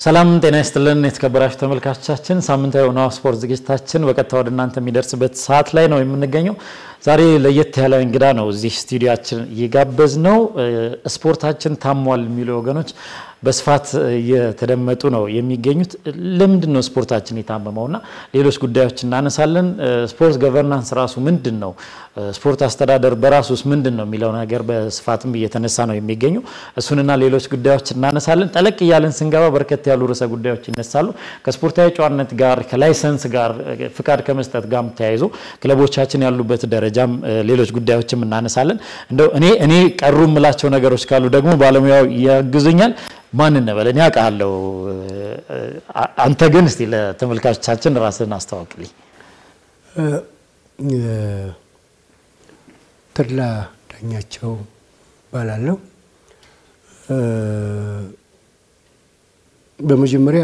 ሰላም ጤና ይስጥልን የተከበራችሁ ተመልካቾቻችን፣ ሳምንታዊ የሆነው ስፖርት ዝግጅታችን በቀጥታ ወደ እናንተ የሚደርስበት ሰዓት ላይ ነው የምንገኘው። ዛሬ ለየት ያለ እንግዳ ነው እዚህ ስቱዲዮችን እየጋበዝ ነው። ስፖርታችን ታሟል የሚሉ ወገኖች በስፋት እየተደመጡ ነው የሚገኙት። ለምንድን ነው ስፖርታችን የታመመውና ሌሎች ጉዳዮች እናነሳለን። ስፖርት ገቨርናንስ ራሱ ምንድን ነው፣ ስፖርት አስተዳደር በራሱስ ምንድን ነው የሚለው ነገር በስፋትም እየተነሳ ነው የሚገኘው። እሱንና ሌሎች ጉዳዮች እናነሳለን። ጠለቅ እያለን ስንገባ በርከት ያሉ ርዕሰ ጉዳዮች ይነሳሉ። ከስፖርታዊ ጨዋነት ጋር ከላይሰንስ ጋር ፍቃድ ከመስጠት ጋር ተያይዞ ክለቦቻችን ያሉበት ደረጃም ሌሎች ጉዳዮችም እናነሳለን። እንደው እኔ እኔ ቀሩ የምላቸው ነገሮች ካሉ ደግሞ ባለሙያው ያግዙኛል። ማን እንበል? እኔ አውቃለሁ። አንተ ግን እስቲ ለተመልካቾቻችን ራስህን አስተዋውቅልኝ። ተድላ ዳኛቸው እባላለሁ። በመጀመሪያ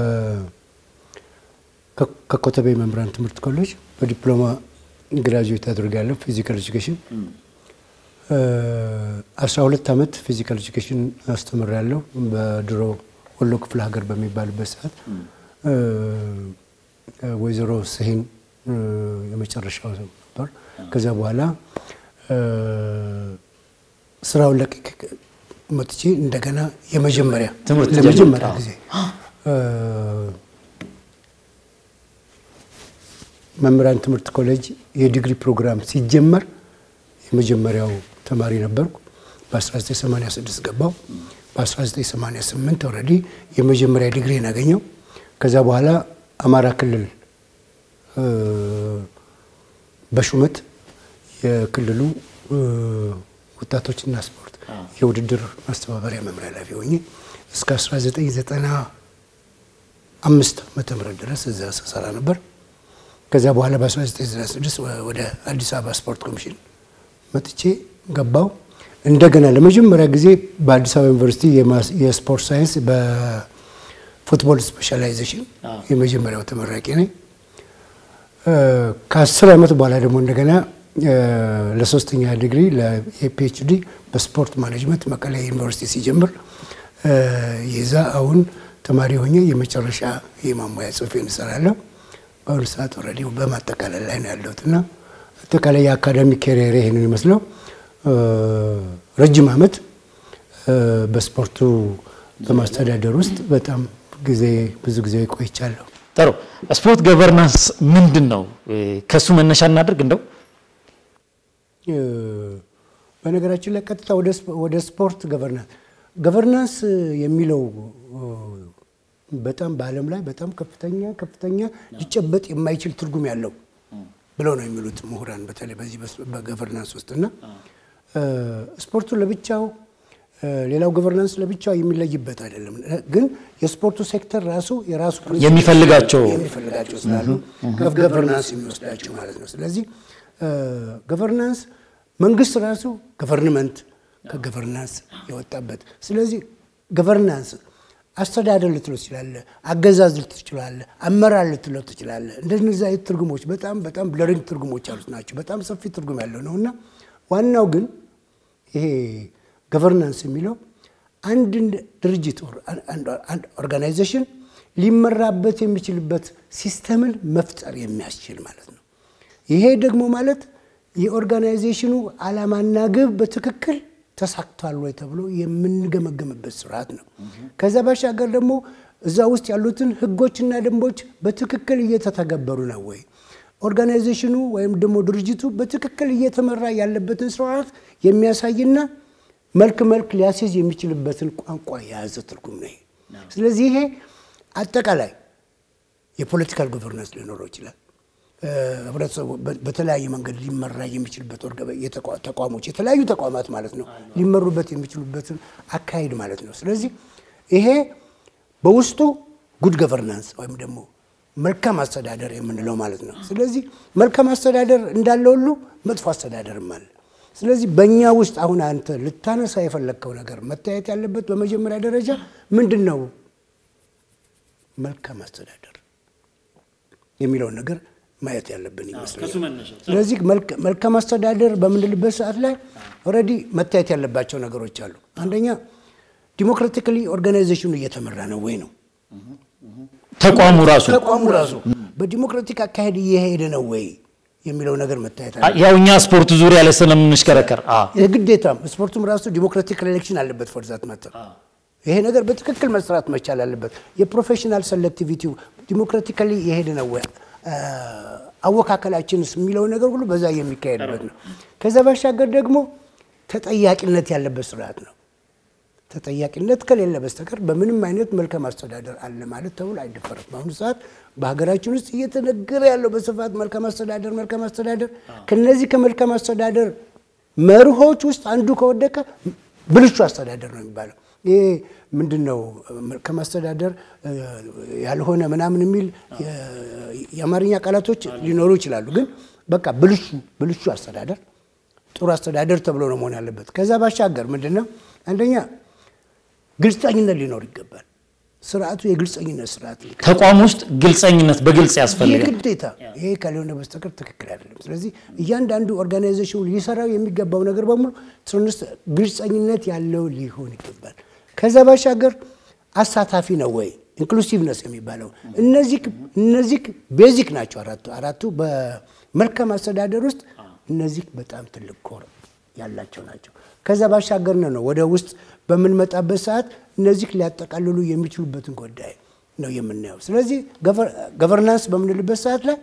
ከኮተቤ መምህራን ትምህርት ኮሌጅ በዲፕሎማ ግራጁዌት አድርጋለሁ ፊዚካል ኤጁኬሽን። አስራ ሁለት ዓመት ፊዚካል ኤጁኬሽን አስተምሬያለሁ በድሮ ወሎ ክፍለ ሀገር በሚባልበት ሰዓት ወይዘሮ ስሂን የመጨረሻው ነበር። ከዚያ በኋላ ስራውን ለቅቄ መጥቼ እንደገና የመጀመሪያ ለመጀመሪያ ጊዜ መምህራን ትምህርት ኮሌጅ የዲግሪ ፕሮግራም ሲጀመር የመጀመሪያው ተማሪ ነበርኩ። በ1986 ገባው። በ1988 ኦልሬዲ የመጀመሪያ ዲግሪን ያገኘው። ከዛ በኋላ አማራ ክልል በሹመት የክልሉ ወጣቶችና ስፖርት የውድድር ማስተባበሪያ መምሪያ ኃላፊ ሆኜ እስከ 1995 ዓመተ ምህረት ድረስ እዛ ስሰራ ነበር። ከዚያ በኋላ በ1996 ወደ አዲስ አበባ ስፖርት ኮሚሽን መጥቼ ገባው። እንደገና ለመጀመሪያ ጊዜ በአዲስ አበባ ዩኒቨርሲቲ የስፖርት ሳይንስ በፉትቦል ስፔሻላይዜሽን የመጀመሪያው ተመራቂ ነኝ። ከአስር ዓመት በኋላ ደግሞ እንደገና ለሶስተኛ ዲግሪ ለፒኤችዲ በስፖርት ማኔጅመንት መቀሌ ዩኒቨርሲቲ ሲጀምር የዛ አሁን ተማሪ ሆኜ የመጨረሻ የማሟያ ጽሑፌን እሰራለሁ። በአሁኑ ሰዓት ኦልሬዲ በማጠቃለል ላይ ነው ያለሁት እና አጠቃላይ የአካዳሚክ ኬሪየር ይህንን ይመስለው ረጅም ዓመት በስፖርቱ በማስተዳደር ውስጥ በጣም ጊዜ ብዙ ጊዜ ቆይቻለሁ። ጥሩ። ስፖርት ገቨርናንስ ምንድን ነው? ከእሱ መነሻ እናድርግ። እንደው በነገራችን ላይ ቀጥታ ወደ ስፖርት ገቨርናንስ ገቨርናንስ የሚለው በጣም በዓለም ላይ በጣም ከፍተኛ ከፍተኛ ሊጨበጥ የማይችል ትርጉም ያለው ብለው ነው የሚሉት ምሁራን በተለይ በዚህ በገቨርናንስ ውስጥ እና ስፖርቱ ለብቻው ሌላው ገቨርናንስ ለብቻው የሚለይበት አይደለም። ግን የስፖርቱ ሴክተር ራሱ የራሱ የሚፈልጋቸው የሚፈልጋቸው ስላሉ ገቨርናንስ የሚወስዳቸው ማለት ነው። ስለዚህ ገቨርናንስ መንግስት ራሱ ገቨርንመንት ከገቨርናንስ የወጣበት ስለዚህ ገቨርናንስ አስተዳደር ልትለው ትችላለህ፣ አገዛዝ ልትለው ትችላለህ፣ አመራር ልትለው ትችላለህ። እንደነዚህ አይነት ትርጉሞች በጣም በጣም ብለሪንግ ትርጉሞች ያሉት ናቸው። በጣም ሰፊ ትርጉም ያለው ነው እና ዋናው ግን ይሄ ገቨርናንስ የሚለው አንድ ድርጅት አንድ ኦርጋናይዜሽን ሊመራበት የሚችልበት ሲስተምን መፍጠር የሚያስችል ማለት ነው። ይሄ ደግሞ ማለት የኦርጋናይዜሽኑ ዓላማና ግብ በትክክል ተሳክቷል ወይ ተብሎ የምንገመገምበት ስርዓት ነው። ከዛ ባሻገር ደግሞ እዛ ውስጥ ያሉትን ህጎችና ደንቦች በትክክል እየተተገበሩ ነው ወይ፣ ኦርጋናይዜሽኑ ወይም ደግሞ ድርጅቱ በትክክል እየተመራ ያለበትን ስርዓት የሚያሳይና መልክ መልክ ሊያስይዝ የሚችልበትን ቋንቋ የያዘ ትርጉም ነው። ስለዚህ ይሄ አጠቃላይ የፖለቲካል ጎቨርናንስ ሊኖረው ይችላል። ህብረተሰቡ በተለያየ መንገድ ሊመራ የሚችልበት ተቋሞች የተለያዩ ተቋማት ማለት ነው ሊመሩበት የሚችሉበትን አካሄድ ማለት ነው። ስለዚህ ይሄ በውስጡ ጉድ ገቨርናንስ ወይም ደግሞ መልካም አስተዳደር የምንለው ማለት ነው። ስለዚህ መልካም አስተዳደር እንዳለ ሁሉ መጥፎ አስተዳደርም አለ። ስለዚህ በእኛ ውስጥ አሁን አንተ ልታነሳ የፈለግከው ነገር መታየት ያለበት በመጀመሪያ ደረጃ ምንድን ነው መልካም አስተዳደር የሚለውን ነገር ማየት ያለብን ይመስለኛል። ስለዚህ መልካም አስተዳደር በምንልበት ሰዓት ላይ ኦልሬዲ መታየት ያለባቸው ነገሮች አሉ። አንደኛ ዲሞክራቲካሊ ኦርጋናይዜሽኑ እየተመራ ነው ወይ ነው። ተቋሙ ራሱ ተቋሙ ራሱ በዲሞክራቲክ አካሄድ እየሄደ ነው ወይ የሚለው ነገር መታየት አለ። ያው እኛ ስፖርት ዙሪያ ላይ ስለምንሽከረከር አ የግዴታም ስፖርቱም ራሱ ዲሞክራቲክ ኤሌክሽን አለበት። ፎርዛት ማተር ይሄ ነገር በትክክል መስራት መቻል አለበት። የፕሮፌሽናል ሰሌክቲቪቲው ዲሞክራቲካሊ የሄደ ነው ወይ አወካከላችንስ የሚለው ነገር ሁሉ በዛ የሚካሄድበት ነው። ከዛ ባሻገር ደግሞ ተጠያቂነት ያለበት ስርዓት ነው። ተጠያቂነት ከሌለ በስተቀር በምንም አይነት መልካም አስተዳደር አለ ማለት ተብሎ አይደፈርም። በአሁኑ ሰዓት በሀገራችን ውስጥ እየተነገረ ያለው በስፋት መልካም አስተዳደር መልካም አስተዳደር ከነዚህ ከመልካም አስተዳደር መርሆች ውስጥ አንዱ ከወደቀ ብልሹ አስተዳደር ነው የሚባለው። ይሄ ምንድን ነው? መልካም አስተዳደር ያልሆነ ምናምን የሚል የአማርኛ ቃላቶች ሊኖሩ ይችላሉ። ግን በቃ ብልሹ ብልሹ አስተዳደር ጥሩ አስተዳደር ተብሎ ነው መሆን ያለበት። ከዛ ባሻገር ምንድን ነው አንደኛ ግልጸኝነት ሊኖር ይገባል። ስርዓቱ የግልጸኝነት ስርዓት ነው። ተቋም ውስጥ ግልጸኝነት በግልጽ ያስፈልጋል። የግዴታ ይሄ ካልሆነ በስተቀር ትክክል አይደለም። ስለዚህ እያንዳንዱ ኦርጋናይዜሽን ሊሰራው የሚገባው ነገር በሙሉ ትንስ ግልጸኝነት ያለው ሊሆን ይገባል። ከዛ ባሻገር አሳታፊ ነው ወይ ኢንክሉሲቭነስ የሚባለው እነዚህ እነዚህ ቤዚክ ናቸው። አራቱ አራቱ በመልካም አስተዳደር ውስጥ እነዚህ በጣም ትልቅ ኮር ያላቸው ናቸው። ከዛ ባሻገር ነው ወደ ውስጥ በምንመጣበት ሰዓት እነዚህ ሊያጠቃልሉ የሚችሉበትን ጉዳይ ነው የምናየው። ስለዚህ ገቨርናንስ በምንልበት ሰዓት ላይ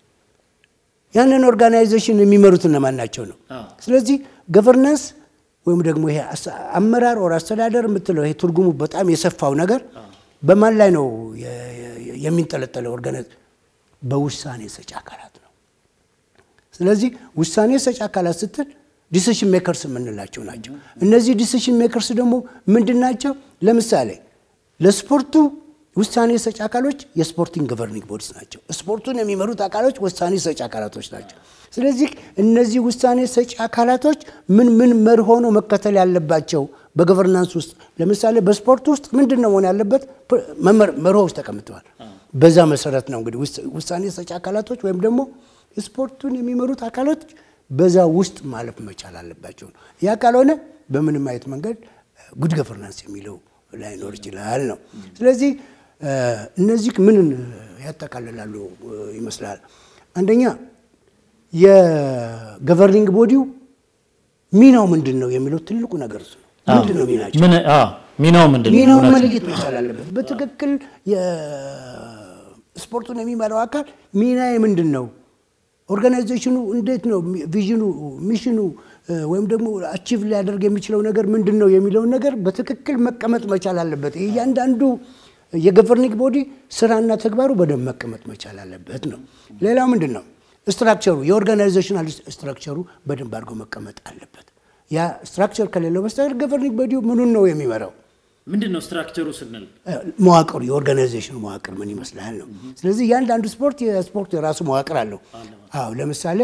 ያንን ኦርጋናይዜሽን የሚመሩት እነማን ናቸው ነው። ስለዚህ ገቨርናንስ ወይም ደግሞ ይሄ አመራር ወር አስተዳደር የምትለው ይሄ ትርጉሙ በጣም የሰፋው ነገር በማን ላይ ነው የሚንጠለጠለው? ኦርጋናይዝ በውሳኔ ሰጪ አካላት ነው። ስለዚህ ውሳኔ ሰጪ አካላት ስትል ዲሲሽን ሜከርስ የምንላቸው ናቸው። እነዚህ ዲሲሽን ሜከርስ ደግሞ ምንድን ናቸው? ለምሳሌ ለስፖርቱ ውሳኔ ሰጪ አካሎች የስፖርቲንግ ገቨርኒንግ ቦዲስ ናቸው። ስፖርቱን የሚመሩት አካሎች ውሳኔ ሰጪ አካላቶች ናቸው። ስለዚህ እነዚህ ውሳኔ ሰጪ አካላቶች ምን ምን መርሆ ነው መከተል ያለባቸው በገቨርናንስ ውስጥ? ለምሳሌ በስፖርት ውስጥ ምንድን ነው መሆን ያለበት? መርሆዎች ተቀምጠዋል። በዛ መሰረት ነው እንግዲህ ውሳኔ ሰጪ አካላቶች ወይም ደግሞ ስፖርቱን የሚመሩት አካሎች በዛ ውስጥ ማለፍ መቻል አለባቸው ነው። ያ ካልሆነ በምንም አይነት መንገድ ጉድ ገቨርናንስ የሚለው ላይኖር ይችላል ነው። ስለዚህ እነዚህ ምንን ያጠቃልላሉ ይመስላል? አንደኛ የገቨርኒንግ ቦዲው ሚናው ምንድን ነው የሚለው ትልቁ ነገር እሱ ነው። ምንድን ነው ሚናቸው? ሚናው ምንድን ነው? ሚናውን መለየት መቻል አለበት። በትክክል ስፖርቱን የሚመራው አካል ሚናዬ ምንድን ነው ኦርጋናይዜሽኑ እንዴት ነው ቪዥኑ፣ ሚሽኑ ወይም ደግሞ አቺቭ ሊያደርግ የሚችለው ነገር ምንድን ነው የሚለውን ነገር በትክክል መቀመጥ መቻል አለበት። እያንዳንዱ የገቨርኒንግ ቦዲ ስራና ተግባሩ በደንብ መቀመጥ መቻል አለበት ነው። ሌላው ምንድን ነው ስትራክቸሩ፣ የኦርጋናይዜሽናል ስትራክቸሩ በደንብ አድርጎ መቀመጥ አለበት። ያ ስትራክቸር ከሌለው በስተቀር ገቨርኒንግ ቦዲው ምኑን ነው የሚመራው? ምንድን ነው ስትራክቸሩ ስንል መዋቅሩ የኦርጋናይዜሽኑ መዋቅር ምን ይመስላል ነው። ስለዚህ እያንዳንዱ ስፖርት የስፖርት የራሱ መዋቅር አለው። አዎ ለምሳሌ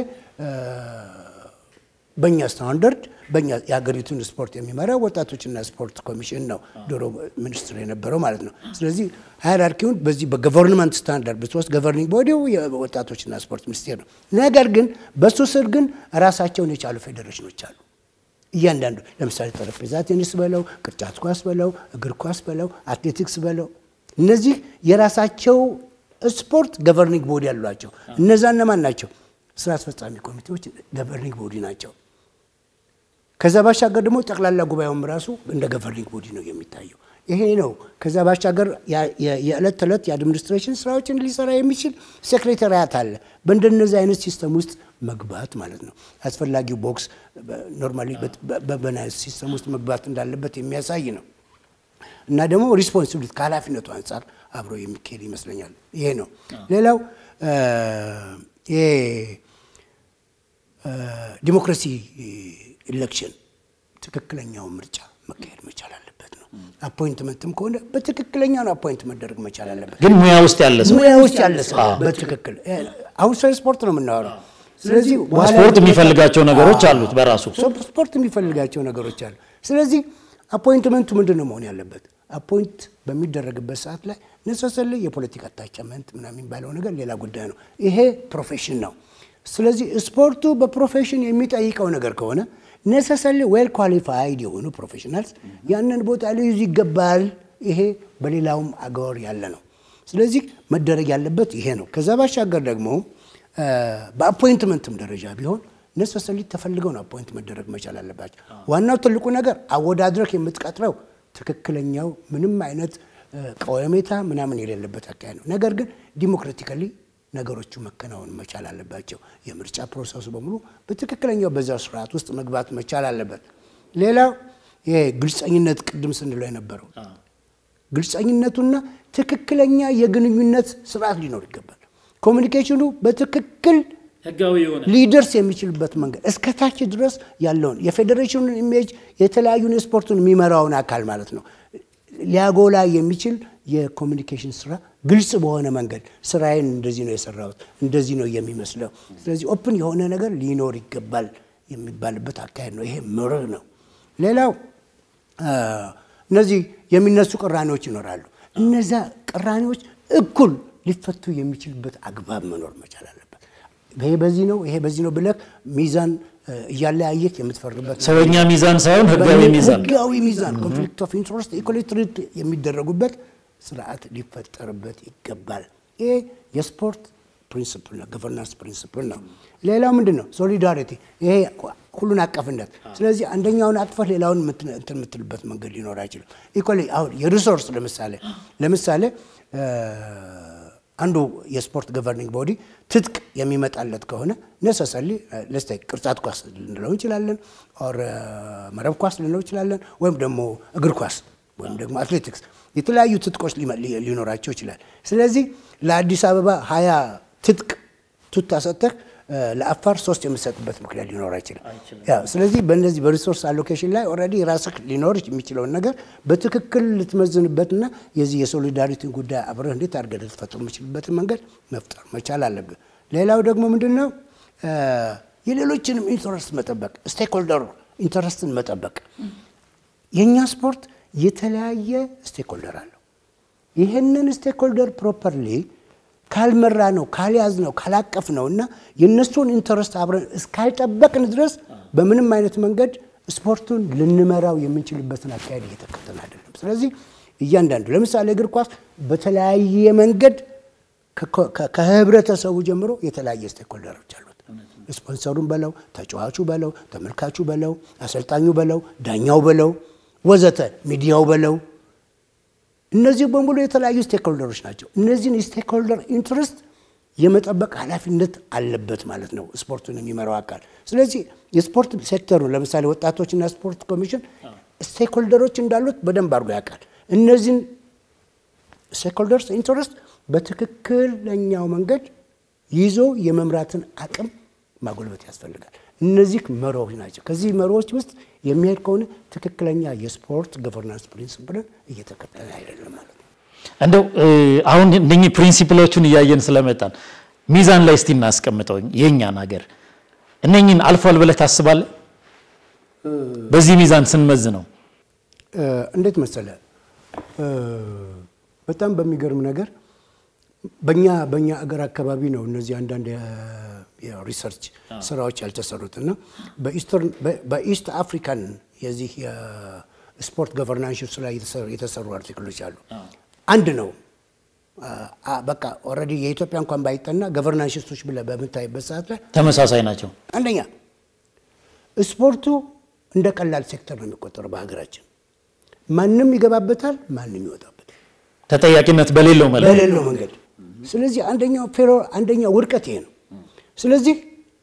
በእኛ ስታንዳርድ በእኛ የሀገሪቱን ስፖርት የሚመራው ወጣቶችና ስፖርት ኮሚሽን ነው፣ ድሮ ሚኒስትር የነበረው ማለት ነው። ስለዚህ ሃይራርኪውን በዚህ በገቨርንመንት ስታንዳርድ ብትወስድ ገቨርኒንግ ቦዲው የወጣቶችና ስፖርት ሚኒስቴር ነው። ነገር ግን በሱ ስር ግን ራሳቸውን የቻሉ ፌዴሬሽኖች አሉ። እያንዳንዱ ለምሳሌ ጠረጴዛ ቴኒስ በለው፣ ቅርጫት ኳስ በለው፣ እግር ኳስ በለው፣ አትሌቲክስ በለው እነዚህ የራሳቸው ስፖርት ገቨርኒንግ ቦዲ ያሏቸው። እነዛ እነማን ናቸው? ስራ አስፈጻሚ ኮሚቴዎች ገቨርኒንግ ቦዲ ናቸው። ከዛ ባሻገር ደግሞ ጠቅላላ ጉባኤውም ራሱ እንደ ገቨርኒንግ ቦዲ ነው የሚታየው። ይሄ ነው። ከዛ ባሻገር የዕለት ተዕለት የአድሚኒስትሬሽን ስራዎችን ሊሰራ የሚችል ሴክሬታሪያት አለ። በእንደነዚህ አይነት ሲስተም ውስጥ መግባት ማለት ነው። አስፈላጊው ቦክስ ኖርማሊ በናይስ ሲስተም ውስጥ መግባት እንዳለበት የሚያሳይ ነው እና ደግሞ ሪስፖንሲቢሊቲ ከኃላፊነቱ አንጻር አብሮ የሚካሄድ ይመስለኛል። ይሄ ነው። ሌላው ይሄ ዲሞክራሲ ኢሌክሽን ትክክለኛው ምርጫ መካሄድ መቻል አለበት ነው። አፖይንትመንትም ከሆነ በትክክለኛ ነው አፖይንት መደረግ መቻል አለበት። ግን ሙያ ውስጥ ያለ ሰው ሙያ ውስጥ ያለ ሰው በትክክል አሁን ስለ ስፖርት ነው የምናወራው። ስለዚህ ስፖርት የሚፈልጋቸው ነገሮች አሉት በራሱ ስፖርት የሚፈልጋቸው ነገሮች አሉ። ስለዚህ አፖይንትመንቱ ምንድን ነው መሆን ያለበት? አፖይንት በሚደረግበት ሰዓት ላይ ነሰሰል የፖለቲካ አታችመንት ምናምን የሚባለው ነገር ሌላ ጉዳይ ነው። ይሄ ፕሮፌሽን ነው። ስለዚህ ስፖርቱ በፕሮፌሽን የሚጠይቀው ነገር ከሆነ ነሰሰል ዌል ኳሊፋይድ የሆኑ ፕሮፌሽናልስ ያንን ቦታ ሊይዙ ይገባል ይሄ በሌላውም አገር ያለ ነው። ስለዚህ መደረግ ያለበት ይሄ ነው። ከዛ ባሻገር ደግሞ በአፖይንትመንትም ደረጃ ቢሆን ነሰሰሊ ተፈልገው ነው አፖይንት መደረግ መቻል አለባቸው። ዋናው ትልቁ ነገር አወዳድረክ የምትቀጥረው ትክክለኛው ምንም አይነት ቀወሜታ ምናምን የሌለበት አካሄድ ነው። ነገር ግን ዲሞክራቲካሊ ነገሮቹ መከናወን መቻል አለባቸው። የምርጫ ፕሮሰሱ በሙሉ በትክክለኛው በዛ ስርዓት ውስጥ መግባት መቻል አለበት። ሌላው ይሄ ግልጸኝነት ቅድም ስንለው የነበረው ግልጸኝነቱና ትክክለኛ የግንኙነት ስርዓት ሊኖር ይገባል። ኮሚኒኬሽኑ በትክክል ህጋዊ የሆነ ሊደርስ የሚችልበት መንገድ እስከ ታች ድረስ ያለውን የፌዴሬሽኑን ኢሜጅ የተለያዩን የስፖርቱን የሚመራውን አካል ማለት ነው ሊያጎላ የሚችል የኮሚኒኬሽን ስራ ግልጽ በሆነ መንገድ ስራዬን እንደዚህ ነው የሰራሁት፣ እንደዚህ ነው የሚመስለው፣ ስለዚህ ኦፕን የሆነ ነገር ሊኖር ይገባል የሚባልበት አካሄድ ነው። ይሄ መርህ ነው። ሌላው እነዚህ የሚነሱ ቅራኔዎች ይኖራሉ። እነዛ ቅራኔዎች እኩል ሊፈቱ የሚችልበት አግባብ መኖር መቻል አለበት። ይሄ በዚህ ነው ይሄ በዚህ ነው ብለህ ሚዛን እያለያየህ የምትፈርድበት ሰውኛ ሚዛን ሳይሆን ህጋዊ ሚዛን ህጋዊ ሚዛን ኮንፍሊክት ኦፍ ኢንትረስት ኢኮሊ ትሪት የሚደረጉበት ስርዓት ሊፈጠርበት ይገባል። ይሄ የስፖርት ፕሪንስፕል ነው፣ ገቨርናንስ ፕሪንስፕል ነው። ሌላው ምንድን ነው? ሶሊዳሪቲ፣ ይሄ ሁሉን አቀፍነት። ስለዚህ አንደኛውን አቅፈህ ሌላውን እንትን የምትልበት መንገድ ሊኖር አይችልም። ኢኮሊ አሁን የሪሶርስ ለምሳሌ ለምሳሌ አንዱ የስፖርት ገቨርኒንግ ቦዲ ትጥቅ የሚመጣለት ከሆነ ነሰሰሊ ለስተ ቅርጫት ኳስ ልንለው እንችላለን፣ ኦር መረብ ኳስ ልንለው እንችላለን፣ ወይም ደግሞ እግር ኳስ ወይም ደግሞ አትሌቲክስ የተለያዩ ትጥቆች ሊኖራቸው ይችላል። ስለዚህ ለአዲስ አበባ ሀያ ትጥቅ ቱታ ሰጥተህ ለአፋር ሶስት የምሰጥበት ምክንያት ሊኖር አይችልም። ስለዚህ በእነዚህ በሪሶርስ አሎኬሽን ላይ ኦልሬዲ ራስህ ሊኖር የሚችለውን ነገር በትክክል ልትመዝንበትና የዚህ የሶሊዳሪቲን ጉዳይ አብረህ እንዴት አድርገህ ልትፈጥር የምችልበትን መንገድ መፍጠር መቻል አለብህ። ሌላው ደግሞ ምንድን ነው የሌሎችንም ኢንተረስት መጠበቅ፣ ስቴክሆልደር ኢንተረስትን መጠበቅ። የእኛ ስፖርት የተለያየ ስቴክሆልደር አለው። ይህንን ስቴክሆልደር ፕሮፐርሊ ካልመራ ነው ካልያዝ ነው ካላቀፍ ነው እና የእነሱን ኢንተረስት አብረን እስካልጠበቅን ድረስ በምንም አይነት መንገድ ስፖርቱን ልንመራው የምንችልበትን አካሄድ እየተከተልን አይደለም። ስለዚህ እያንዳንዱ ለምሳሌ እግር ኳስ በተለያየ መንገድ ከህብረተሰቡ ጀምሮ የተለያየ ስቴክሆልደሮች አሉት። ስፖንሰሩን በለው፣ ተጫዋቹ በለው፣ ተመልካቹ በለው፣ አሰልጣኙ በለው፣ ዳኛው በለው፣ ወዘተ ሚዲያው በለው እነዚህ በሙሉ የተለያዩ ስቴክሆልደሮች ናቸው። እነዚህን የስቴክሆልደር ኢንትረስት የመጠበቅ ኃላፊነት አለበት ማለት ነው ስፖርቱን የሚመራው አካል። ስለዚህ የስፖርት ሴክተሩ ለምሳሌ ወጣቶችና ስፖርት ኮሚሽን ስቴክሆልደሮች እንዳሉት በደንብ አድርጎ ያውቃል። እነዚህን ስቴክሆልደርስ ኢንትረስት በትክክለኛው መንገድ ይዞ የመምራትን አቅም ማጎልበት ያስፈልጋል። እነዚህ መርሆች ናቸው። ከዚህ መርሆች ውስጥ የሚሄድ ከሆነ ትክክለኛ የስፖርት ገቨርናንስ ፕሪንስፕልን እየተከተለ አይደለም ማለት ነው። እንደው አሁን እነኚህ ፕሪንሲፕሎቹን እያየን ስለመጣን ሚዛን ላይ እስቲ እናስቀምጠው። የእኛን ሀገር እነኚህን አልፏል ብለህ ታስባለህ? በዚህ ሚዛን ስንመዝ ነው እንዴት መሰለ፣ በጣም በሚገርም ነገር በእኛ በእኛ አገር አካባቢ ነው እነዚህ አንዳንድ የሪሰርች ስራዎች ያልተሰሩት እና በኢስት አፍሪካን የዚህ የስፖርት ገቨርናንስ ላይ የተሰሩ አርቲክሎች አሉ። አንድ ነው በቃ ኦልሬዲ የኢትዮጵያ እንኳን ባይጠና ገቨርናንሲስቶች ብለህ በምታይበት ሰዓት ላይ ተመሳሳይ ናቸው። አንደኛ ስፖርቱ እንደ ቀላል ሴክተር ነው የሚቆጠረው በሀገራችን። ማንም ይገባበታል፣ ማንም ይወጣበታል ተጠያቂነት በሌለው መለ በሌለው መንገድ። ስለዚህ አንደኛው ፌሮ አንደኛው ውድቀት ይሄ ነው። ስለዚህ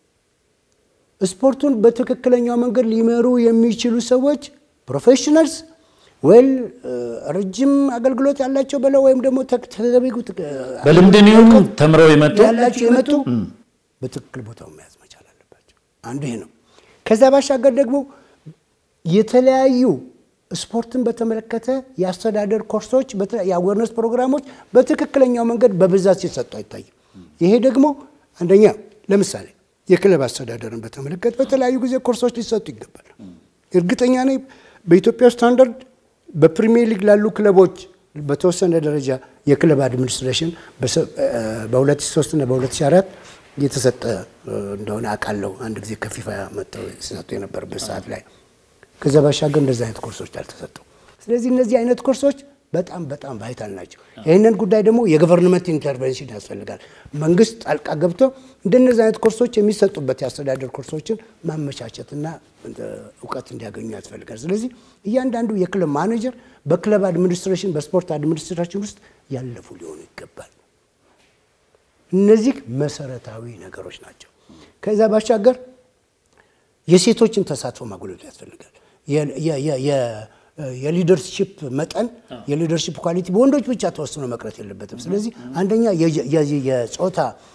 ስፖርቱን በትክክለኛው መንገድ ሊመሩ የሚችሉ ሰዎች ፕሮፌሽናልስ ወይም ረጅም አገልግሎት ያላቸው በለው ወይም ደግሞ ተገቢው በልምድን ይሁን ተምረው የመጡ ያላቸው የመጡ በትክክል ቦታው መያዝ መቻል አለባቸው። አንዱ ይሄ ነው። ከዛ ባሻገር ደግሞ የተለያዩ ስፖርትን በተመለከተ የአስተዳደር ኮርሶች፣ የአዌርነስ ፕሮግራሞች በትክክለኛው መንገድ በብዛት ሲሰጡ አይታይም። ይሄ ደግሞ አንደኛ ለምሳሌ የክለብ አስተዳደርን በተመለከተ በተለያዩ ጊዜ ኮርሶች ሊሰጡ ይገባል። እርግጠኛ ነኝ በኢትዮጵያ ስታንዳርድ በፕሪሚየር ሊግ ላሉ ክለቦች በተወሰነ ደረጃ የክለብ አድሚኒስትሬሽን በ2003 እና በ2004 የተሰጠ እንደሆነ አውቃለሁ። አንድ ጊዜ ከፊፋ መጥተው ሲሰጡ የነበረበት ሰዓት ላይ ከዛ ባሻገር እንደዚህ አይነት ኮርሶች አልተሰጡ። ስለዚህ እነዚህ አይነት ኮርሶች በጣም በጣም ቫይታል ናቸው። ይህንን ጉዳይ ደግሞ የገቨርንመንት ኢንተርቬንሽን ያስፈልጋል። መንግስት ጣልቃ ገብቶ እንደነዚህ አይነት ኮርሶች የሚሰጡበት የአስተዳደር ኮርሶችን ማመቻቸትና እውቀት እንዲያገኙ ያስፈልጋል። ስለዚህ እያንዳንዱ የክለብ ማኔጀር በክለብ አድሚኒስትሬሽን፣ በስፖርት አድሚኒስትሬሽን ውስጥ ያለፉ ሊሆኑ ይገባል። እነዚህ መሰረታዊ ነገሮች ናቸው። ከዛ ባሻገር የሴቶችን ተሳትፎ ማጎልበት ያስፈልጋል። የሊደርሺፕ መጠን የሊደርሺፕ ኳሊቲ በወንዶች ብቻ ተወስኖ መቅረት የለበትም። ስለዚህ አንደኛ የጾታ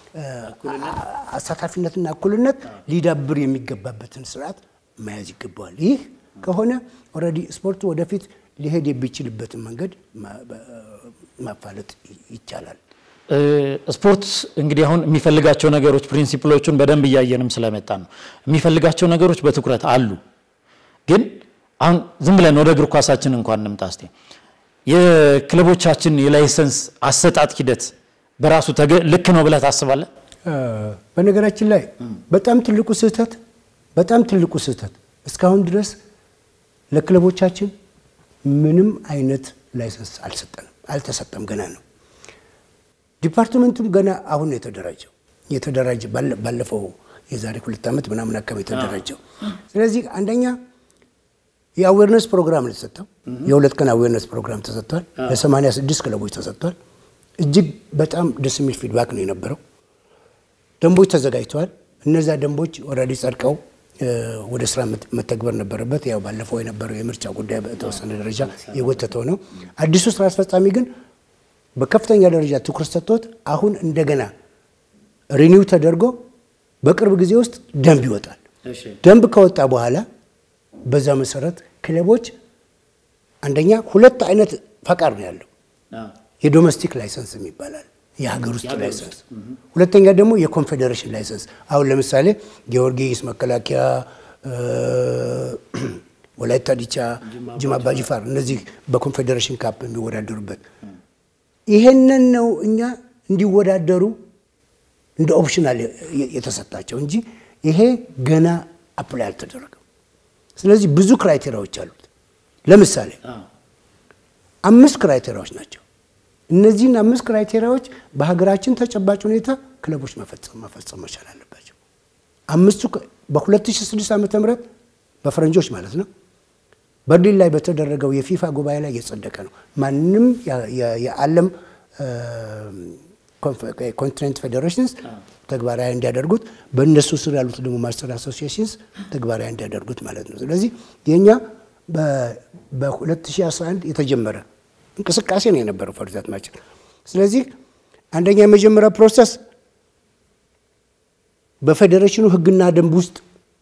አሳታፊነትና እኩልነት ሊዳብር የሚገባበትን ስርዓት መያዝ ይገባዋል። ይህ ከሆነ ኦልሬዲ ስፖርቱ ወደፊት ሊሄድ የሚችልበትን መንገድ ማፋለጥ ይቻላል። ስፖርት እንግዲህ አሁን የሚፈልጋቸው ነገሮች ፕሪንሲፕሎቹን በደንብ እያየንም ስለመጣ ነው። የሚፈልጋቸው ነገሮች በትኩረት አሉ። ግን አሁን ዝም ብለን ወደ እግር ኳሳችን እንኳን እንምጣ እስቲ። የክለቦቻችን የላይሰንስ አሰጣጥ ሂደት በራሱ ልክ ነው ብለህ ታስባለህ? በነገራችን ላይ በጣም ትልቁ ስህተት በጣም ትልቁ ስህተት እስካሁን ድረስ ለክለቦቻችን ምንም አይነት ላይሰንስ አልሰጠንም፣ አልተሰጠም፣ ገና ነው። ዲፓርትመንቱም ገና አሁን ነው የተደራጀው የተደራጀ ባለፈው የዛሬ ሁለት ዓመት ምናምን አካባቢ የተደራጀው። ስለዚህ አንደኛ የአዌርነስ ፕሮግራም ነው የተሰጠው። የሁለት ቀን አዌርነስ ፕሮግራም ተሰጥቷል። ለሰማንያ ስድስት ክለቦች ተሰጥቷል። እጅግ በጣም ደስ የሚል ፊድባክ ነው የነበረው። ደንቦች ተዘጋጅተዋል። እነዛ ደንቦች ኦልሬዲ ጸድቀው ወደ ስራ መተግበር ነበረበት። ያው ባለፈው የነበረው የምርጫ ጉዳይ በተወሰነ ደረጃ የጎተተው ነው። አዲሱ ስራ አስፈጻሚ ግን በከፍተኛ ደረጃ ትኩረት ሰጥቶት አሁን እንደገና ሪኒው ተደርጎ በቅርብ ጊዜ ውስጥ ደንብ ይወጣል። ደንብ ከወጣ በኋላ በዛ መሰረት ክለቦች አንደኛ ሁለት አይነት ፈቃድ ነው ያለው። የዶሜስቲክ ላይሰንስ ይባላል፣ የሀገር ውስጥ ላይሰንስ። ሁለተኛ ደግሞ የኮንፌዴሬሽን ላይሰንስ። አሁን ለምሳሌ ጊዮርጊስ፣ መከላከያ፣ ወላይታ ዲቻ፣ ጅማ አባጅፋር እነዚህ በኮንፌዴሬሽን ካፕ የሚወዳደሩበት ይሄንን ነው እኛ እንዲወዳደሩ እንደ ኦፕሽናል የተሰጣቸው እንጂ ይሄ ገና አፕላይ አልተደረገም። ስለዚህ ብዙ ክራይቴሪያዎች አሉት። ለምሳሌ አምስት ክራይቴሪያዎች ናቸው። እነዚህን አምስት ክራይቴሪያዎች በሀገራችን ተጨባጭ ሁኔታ ክለቦች መፈጸም መፈጸም መቻል አለባቸው። አምስቱ በ2006 ዓ ም በፈረንጆች ማለት ነው በርሊን ላይ በተደረገው የፊፋ ጉባኤ ላይ የጸደቀ ነው። ማንም የዓለም ኮንቲኔንት ፌዴሬሽንስ ተግባራዊ እንዲያደርጉት በእነሱ ስር ያሉት ደግሞ ማስተር አሶሲዬሽንስ ተግባራዊ እንዲያደርጉት ማለት ነው። ስለዚህ የእኛ በ2011 የተጀመረ እንቅስቃሴ ነው የነበረው ፈርዛት ማችን። ስለዚህ አንደኛ የመጀመሪያ ፕሮሰስ በፌዴሬሽኑ ሕግና ደንብ ውስጥ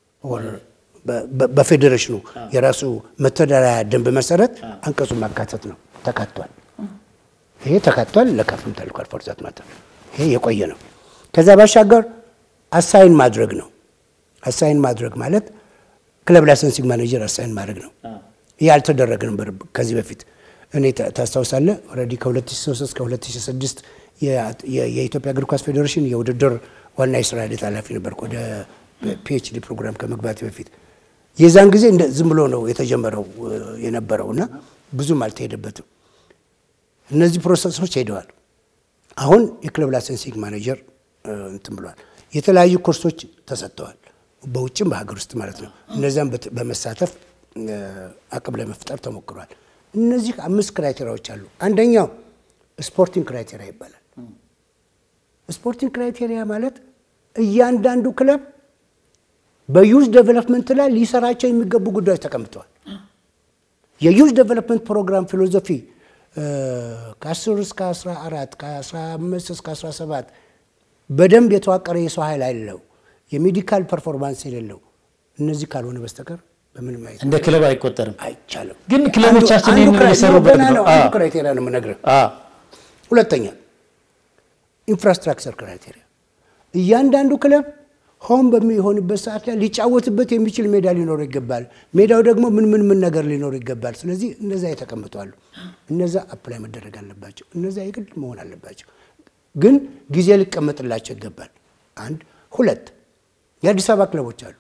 በፌዴሬሽኑ የራሱ መተዳደሪያ ደንብ መሰረት አንቀጹን ማካተት ነው። ተካቷል። ይሄ ተካቷል። ለካፍም ተልኳል። ፎርዛት ማተር ይሄ የቆየ ነው። ከዛ ባሻገር አሳይን ማድረግ ነው። አሳይን ማድረግ ማለት ክለብ ላይሰንሲንግ ማኔጀር አሳይን ማድረግ ነው። ይህ አልተደረገ ነበር ከዚህ በፊት እኔ ታስታውሳለህ። ኦልሬዲ ከ2003 እስከ 2006 የኢትዮጵያ እግር ኳስ ፌዴሬሽን የውድድር ዋና የስራ ሂደት ኃላፊ ነበርኩ ወደ ፒኤችዲ ፕሮግራም ከመግባት በፊት የዛን ጊዜ ዝም ብሎ ነው የተጀመረው የነበረው እና ብዙም አልተሄደበትም። እነዚህ ፕሮሰሶች ሄደዋል። አሁን የክለብ ላይሰንሲንግ ማኔጀር እንትን ብሏል። የተለያዩ ኮርሶች ተሰጥተዋል፣ በውጭም በሀገር ውስጥ ማለት ነው። እነዚያም በመሳተፍ አቅም ለመፍጠር ተሞክሯል። እነዚህ አምስት ክራይቴሪያዎች አሉ። አንደኛው ስፖርቲንግ ክራይቴሪያ ይባላል። ስፖርቲንግ ክራይቴሪያ ማለት እያንዳንዱ ክለብ በዩዝ ዴቨሎፕመንት ላይ ሊሰራቸው የሚገቡ ጉዳዮች ተቀምጠዋል። የዩዝ ዴቨሎፕመንት ፕሮግራም ፊሎዞፊ ከ10 እስከ 14 ከ15 እስከ 17 በደንብ የተዋቀረ የሰው ኃይል አለው፣ የሜዲካል ፐርፎርማንስ የሌለው እነዚህ ካልሆነ በስተቀር በምንም አይነት እንደ ክለብ አይቆጠርም። አይቻልም። ግን ክለቦቻችን ይህንን የሰሩበት ገና ነው። ነው። አንዱ ክራይቴሪያ ነው የምነግርህ። አዎ። ሁለተኛ ኢንፍራስትራክቸር ክራይቴሪያ እያንዳንዱ ክለብ ሆም በሚሆንበት ሰዓት ላይ ሊጫወትበት የሚችል ሜዳ ሊኖረው ይገባል። ሜዳው ደግሞ ምን ምን ምን ነገር ሊኖረው ይገባል። ስለዚህ እነዛ የተቀምጠዋሉ። እነዛ አፕላይ መደረግ አለባቸው። እነዛ የግድ መሆን አለባቸው። ግን ጊዜ ሊቀመጥላቸው ይገባል። አንድ ሁለት የአዲስ አበባ ክለቦች አሉ።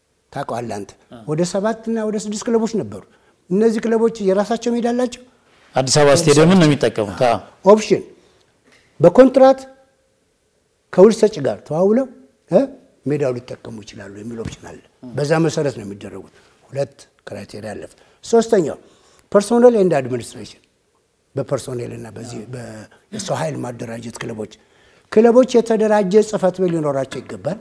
ታውቀዋለህ አንተ ወደ ሰባት እና ወደ ስድስት ክለቦች ነበሩ። እነዚህ ክለቦች የራሳቸው ሜዳ አላቸው አዲስ አበባ ስቴዲየምን ነው የሚጠቀሙት። አዎ። ኦፕሽን በኮንትራት ከውል ሰጪ ጋር ተዋውለው እ ሜዳው ሊጠቀሙ ይችላሉ የሚል ኦፕሽን አለ። በዛ መሰረት ነው የሚደረጉት። ሁለት ክራይቴሪያ አለፈ። ሶስተኛው ፐርሶኔል ኤንድ አድሚኒስትሬሽን በፐርሶኔል እና በዚህ የሰው ኃይል ማደራጀት ክለቦች ክለቦች የተደራጀ ጽህፈት ቤት ሊኖራቸው ይገባል።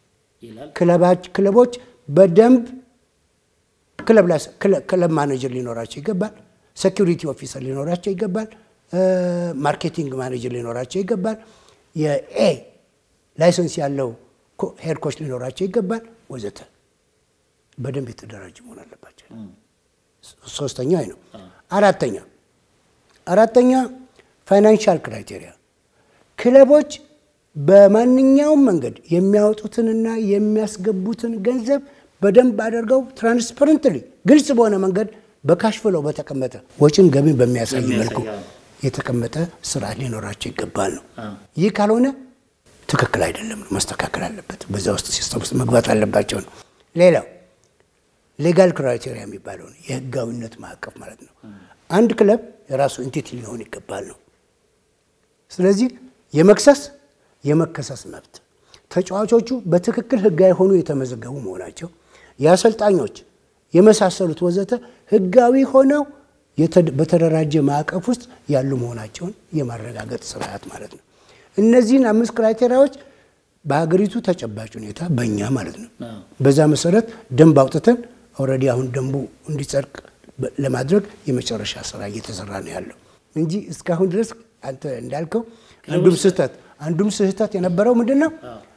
ክለቦች በደንብ ክለብ ላይ ክለብ ማኔጀር ሊኖራቸው ይገባል። ሴኪሪቲ ኦፊሰር ሊኖራቸው ይገባል። ማርኬቲንግ ማኔጀር ሊኖራቸው ይገባል። የኤ ላይሰንስ ያለው ሄድ ኮች ሊኖራቸው ይገባል፣ ወዘተ በደንብ የተደራጀ መሆን አለባቸው። ሶስተኛ ነው። አራተኛ አራተኛ ፋይናንሻል ክራይቴሪያ ክለቦች በማንኛውም መንገድ የሚያወጡትንና የሚያስገቡትን ገንዘብ በደንብ አድርገው ትራንስፐረንትሊ ግልጽ በሆነ መንገድ በካሽ ፍለው በተቀመጠ ወጪን ገቢን በሚያሳይ መልኩ የተቀመጠ ስርዓት ሊኖራቸው ይገባል ነው። ይህ ካልሆነ ትክክል አይደለም ነው፣ መስተካከል አለበት። በዛ ውስጥ ሲስተም ውስጥ መግባት አለባቸው ነው። ሌላው ሌጋል ክራይቴሪያ የሚባለውን የህጋዊነት ማዕቀፍ ማለት ነው። አንድ ክለብ የራሱ ኢንቲቲ ሊሆን ይገባል ነው። ስለዚህ የመክሰስ የመከሰስ መብት ተጫዋቾቹ በትክክል ህጋዊ ሆኑ የተመዘገቡ መሆናቸው የአሰልጣኞች የመሳሰሉት ወዘተ ህጋዊ ሆነው በተደራጀ ማዕቀፍ ውስጥ ያሉ መሆናቸውን የማረጋገጥ ስርዓት ማለት ነው። እነዚህን አምስት ክራይቴሪያዎች በሀገሪቱ ተጨባጭ ሁኔታ በእኛ ማለት ነው በዛ መሰረት ደንብ አውጥተን ኦልሬዲ አሁን ደንቡ እንዲጸድቅ ለማድረግ የመጨረሻ ስራ እየተሰራ ነው ያለው እንጂ እስካሁን ድረስ አንተ እንዳልከው አንዱም ስህተት አንዱም ስህተት የነበረው ምንድን ነው?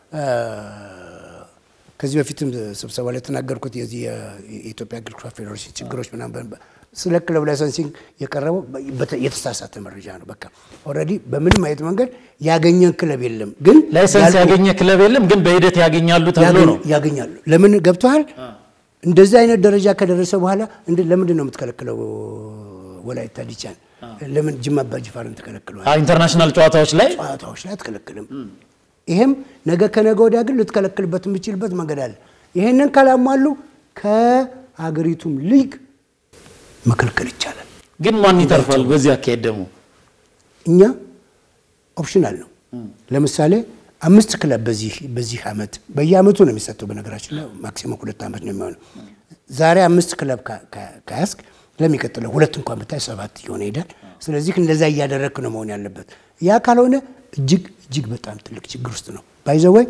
ከዚህ በፊትም ስብሰባ ላይ የተናገርኩት የዚህ የኢትዮጵያ እግር ኳስ ፌዴሬሽን ችግሮች ምናምን ስለ ክለብ ላይሰንሲንግ የቀረበው የተሳሳተ መረጃ ነው። በቃ ኦልሬዲ በምንም አይነት መንገድ ያገኘን ክለብ የለም። ግን ላይሰንስ ያገኘ ክለብ የለም፣ ግን በሂደት ያገኛሉ ተብሎ ነው ያገኛሉ። ለምን ገብተዋል? እንደዚህ አይነት ደረጃ ከደረሰ በኋላ ለምንድን ነው የምትከለክለው? ወላይታ ዲቻን ለምን ጅማ አባጅፋርን ተከለክለዋል? ኢንተርናሽናል ጨዋታዎች ላይ ጨዋታዎች ላይ አትከለክልም። ይሄም ነገ ከነገ ወዲያ ግን ልትከለክልበት የምችልበት መንገድ አለ። ይሄንን ካላሟሉ ከሀገሪቱም ሊግ መከልከል ይቻላል። ግን ማን ይተርፋል? በዚህ አካሄድ ደግሞ እኛ ኦፕሽናል ነው። ለምሳሌ አምስት ክለብ በዚህ በዚህ ዓመት በየዓመቱ ነው የሚሰጠው። በነገራችን ላይ ማክሲመም ሁለት ዓመት ነው የሚሆነው። ዛሬ አምስት ክለብ ከያዝክ ለሚቀጥለው ሁለት እንኳን ብታይ ሰባት እየሆነ ይሄዳል። ስለዚህ እንደዛ እያደረግክ ነው መሆን ያለበት። ያ ካልሆነ እጅግ እጅግ በጣም ትልቅ ችግር ውስጥ ነው ባይዘወይ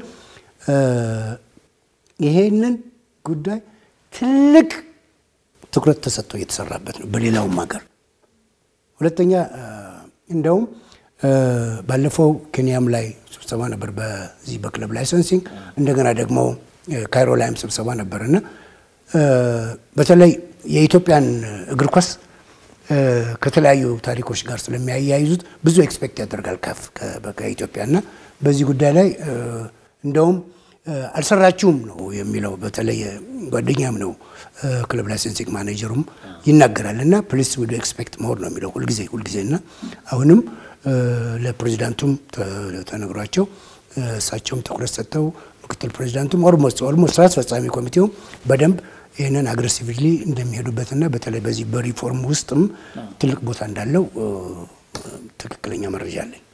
ይሄንን ጉዳይ ትልቅ ትኩረት ተሰጥቶ እየተሰራበት ነው በሌላውም ሀገር። ሁለተኛ እንደውም ባለፈው ኬንያም ላይ ስብሰባ ነበር በዚህ በክለብ ላይሰንሲንግ፣ እንደገና ደግሞ ካይሮ ላይም ስብሰባ ነበር እና በተለይ የኢትዮጵያን እግር ኳስ ከተለያዩ ታሪኮች ጋር ስለሚያያይዙት ብዙ ኤክስፔክት ያደርጋል ካፍ ከኢትዮጵያ እና በዚህ ጉዳይ ላይ እንደውም አልሰራችሁም ነው የሚለው። በተለይ ጓደኛም ነው ክለብ ላይሰንሲንግ ማኔጀሩም ይናገራል እና ፕሊስ ወደ ኤክስፔክት መሆን ነው የሚለው ሁልጊዜ ሁልጊዜ እና አሁንም ለፕሬዚዳንቱም ተነግሯቸው እሳቸውም ትኩረት ሰጥተው ምክትል ፕሬዚዳንቱም ኦልሞስት ኦልሞስት ስራ አስፈጻሚ ኮሚቴውም በደንብ ይህንን አግሬሲቭሊ እንደሚሄዱበትና በተለይ በዚህ በሪፎርም ውስጥም ትልቅ ቦታ እንዳለው ትክክለኛ መረጃ አለኝ።